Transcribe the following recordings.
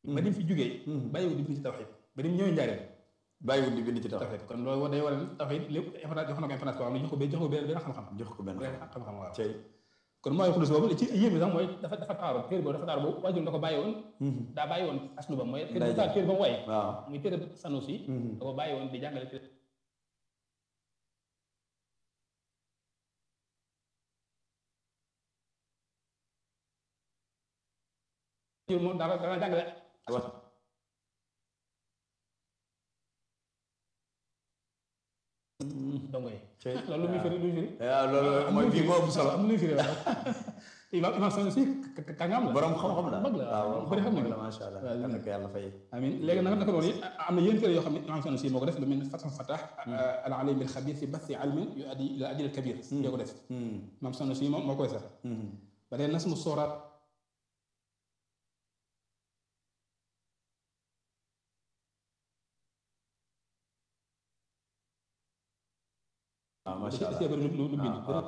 ba ni mu fi jógee bàyyiwul di bind ci tawxiid ba ni mu ñëwee njaareem bàyyiwul di bind ci taw tawxiid kon loolu day waral tawxiid lépp importance jox na ko importance boo xam ne jox ko benn jox ko benn benn xam-xam jox ko benn benn xam-xam waaw cey kon mooy xulus boobu ci yéeme sax mooy dafa dafa taaru téere boobu dafa taaru boobu waajur da ko bàyyi woon daa bàyyi woon aslu ba mooy téere ba téere ba mu waye waaw muy téere Sanusi da ko bàyyi woon di jàngale téere moom dara dana jàngale wax dongo yi cey loolu lu muy firi lu muy firi waaw loolu mooy bii moo ëpp solo am lu muy firi waaw imam imam Sanusi kàngam la borom xam-xam la mag la waaw bëri xam xam nañ la macha allah waaw yal na ko yàlla fay amin léegi nag naka noonu it am na yéen téere yoo xam ne imam Sanusi moo ko def lu mel ni Fath Fatah al alim al xabir fi bathi ilmin yu addi ila ajil al kabir yoo ko def imam Sanusi moom moo koy sax ba tey nas mu sooraat waaw da macha ci allah bëri lu lu bind waaw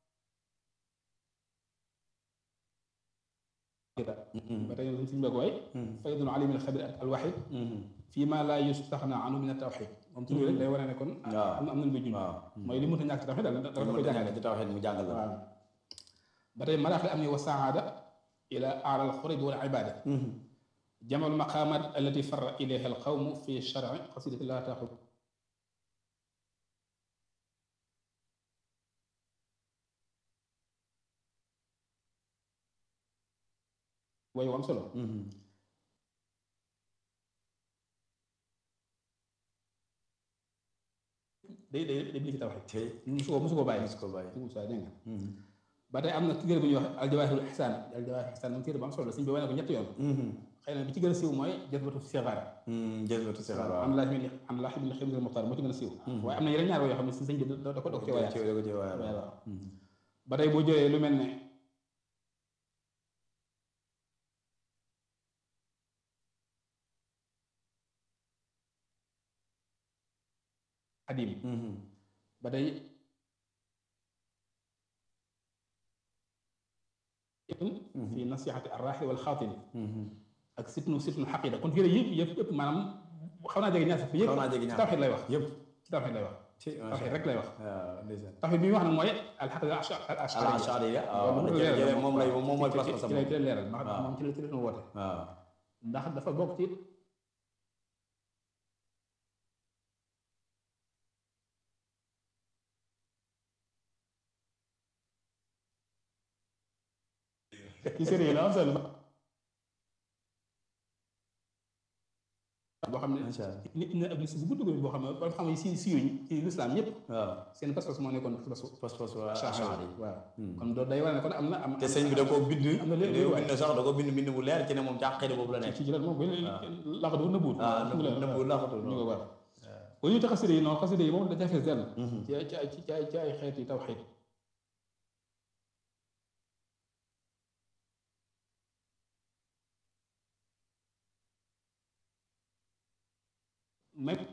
ba tey suñu bëgg waay faydul alim al xabir al waxid fii ma la yustaxna anhu min tawxid moom tur bi rek day wane ne kon waaw am na am na lu muy junj waaw mooy li mënut a ñàkk ci tawxid daal da da ko jàngale ci tawxiid mu jàngal la waaw ba tey maraaxil am ni wa saada ila aala al xurib wal ibada جمع المقامات التي فر إليها القوم في الشرع قصيدة لا تأخذ way wu am solo day day day bind ci tawxiid cey musu ko musu ko bàyyi su ko bàyyi musu ko dégg nga ba tey am na téere bu ñuy wax aljawaahirul ihsaan aljawaahirul ihsaan moom téere bu am solo la suñ bi wane ko ñetti yoon xëy na bi ci gën a siiw mooy jazbatu sixaara jëlbatu si waaw am laaj mi am laaj mi xëy na muxtaar moo ci gën a siiw waaye am na yeneen ñaar yoo xam ne si sëñ bi da da ko da ko ci waaye ci ko ci waaye waaw ba tey boo jëlee lu mel ne xadim ba tey fi nasihati arraxi wal xaatini ak sitnu sitnu xaqida kon fii yëpp yëpp yëpp maanaam xaw naa jege ñaar sax yëpp xaw naa jege ñaar tawxid lay wax yëpp ci tawxid lay wax ci tawxid rek lay wax waaw ndeysaan tawxid bi muy wax nag mooy alxaqida al al ashari ashari ya waaw moom lay moom mooy place ci lay teel leeral ndax moom ci la ci la woote waaw ndax dafa bokk ci ci sérieux la am solo boo xam ne macha allah nit ñi ab liste bu gudd gudd boo xam ne ba xam ne si siiwuñ ci lislaam ñëpp waaw seen pas-pas moo nekkoon pas-pasu pos pos waa ashari ashari waaw kon doo day wane ne kon am na am te sëñ bi da koo bind am na léegi da koo waay. bind sax da koo bind bind bu leer ci ne moom ci àqida boobu la nekk ci ci lan moom bu laqatu nëbbuut ah nëbbu nëbbu laaxatu ñu ko war bu ñu tax xasida yi noonu xasida yi moom da ca fees dell ci ay ci ay ci ay ci ay xeeti tawxiid même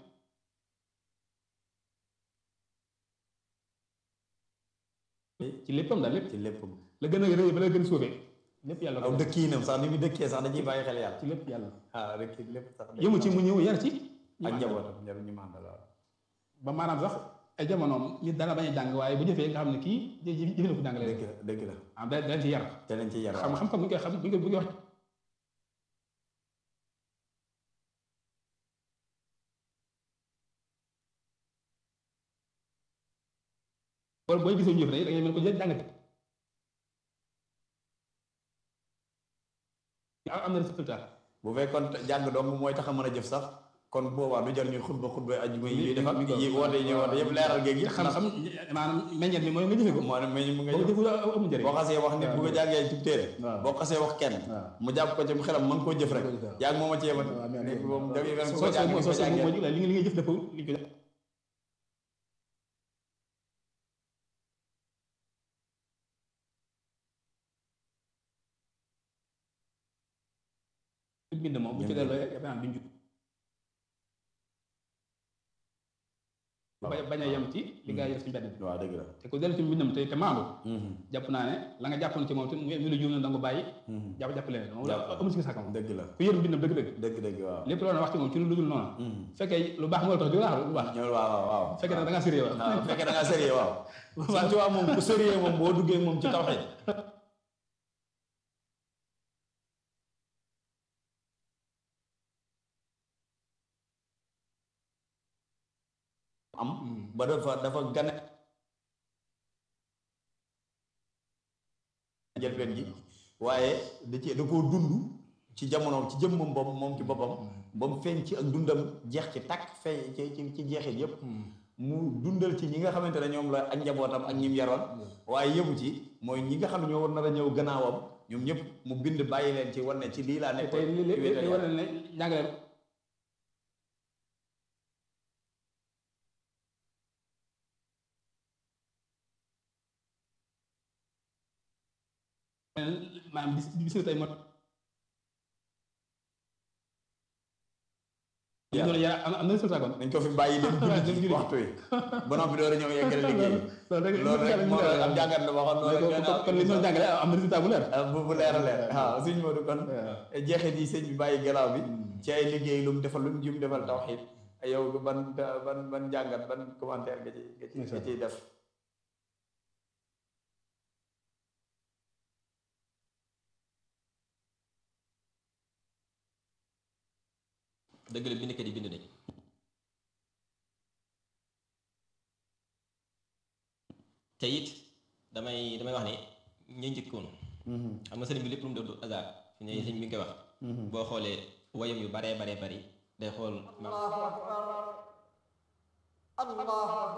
ci léppam daal lépp ci lépp la gën a rëy ba la gën a suufee lépp yàlla aw ko def dëkkiinam sax ni muy dëkkee sax dañuy bàyyi xel yàlla ci lépp yàlla ah rek lépp sax yëmu ci mu ñëw yar ci ak njabootam njaboot ñu màndal waaw ba maanaam sax ay jamonoom nit dana bañ a jàng waaye bu jëfee nga xam ne kii jë jë jëfe na ko jàngale dëgg la dëgg la ah da dañ ci yar te nañ ci yar xam xam-xam bu ñu koy xam bu ñu koy bu ñu koy wax wala booy gisee ñu jëf rek da ngay mel ko jë jàngate am am na résultat bu fekkoon jàng dong mooy tax a mën a jëf sax kon boobaa du jar ñuy xutba xutba aju yi defal yi woote yi ñuy woote yëpp leeral géej gi xam-xam maanaam meññeet mi mooy nga jëfe ko moo ne mais mu nga boo ko jëf jëfee amul njëriñ boo xasee wax nit bu ko jàngee ci téere waaw. boo xasee wax kenn waaw. mu jàpp ko ci xelam mën koo jëf rek Mën koo jëf, waaw. yaa ngi moom a ci yemat waaw, mais- léegi moom dafay mel soo ko jàng soo ko soo soo jàngee moo li nga li ngay jëf dafa li ko bind moom bu ci delloo yaakaar naa duñ jub bañ a yem ci li gaa yi def ci mbedd bi waaw dëgg la te ku dellu ci mbindam te te maandu jàpp naa ne la nga jàppoon ci moom te mu lu juum na da nga ko bàyyi jàpp jàpp leen moom amul si sàkk moom dëgg la ku yër mbindam dëgg-dëgg dëgg dëgg waaw lépp loolu wax ci moom ci lu dul noonu fekkee lu baax moo la tax di wax lu baax ñëw waaw waaw waaw fekkee nag da ngaa sérieux waaw fekkee da ngaa sérieux waaw Sëñ Tuubaa moom ku sérieux moom boo duggee moom ci tawxiid am ba dafa dafa gane njëlbeen gi waaye da ci da koo dund ci jamonoom ci jëmmam bopp moom ci boppam ba mu feeñ ci ak dundam jeex ci takk feeñ ci ci ci jeexit yépp mu dundal ci ñi nga xamante ne ñoom la ak njabootam ak ñim yaroon waaye yëmu ci mooy ñi nga xam ne ñoo war nar a ñëw gannaawam ñoom ñëpp mu bind bàyyi leen ci wan ne ci lii laa nekk tey li li li war na ne njàngale maanaam bis bis tey moo loolu yaa am na résultat kon dañ ko fi bàyyi dem julli ci waxtu wi ba noppi door a ñëw yeggale liggéey loolu rek moo am jàngat la waxoon loolu kon li ñu doon jàngale am na résultat bu leer bu bu leer a leer waaw sëñ Modou kon jeexit yi sëñ bi bàyyi gelaaw bi ci ay liggéey lu mu defal lu mu jum defal tawxiid yow ban ban ban jàngat ban commentaire nga ci nga ci nga ciy def dëgg la bindkat yi bind nañ te it damay damay wax ne ña njëkkoon xam nga sëriñ bi lépp lu mu def du hasard fi ne sëriñ bi nga koy wax boo xoolee wayam yu baree baree bari day xool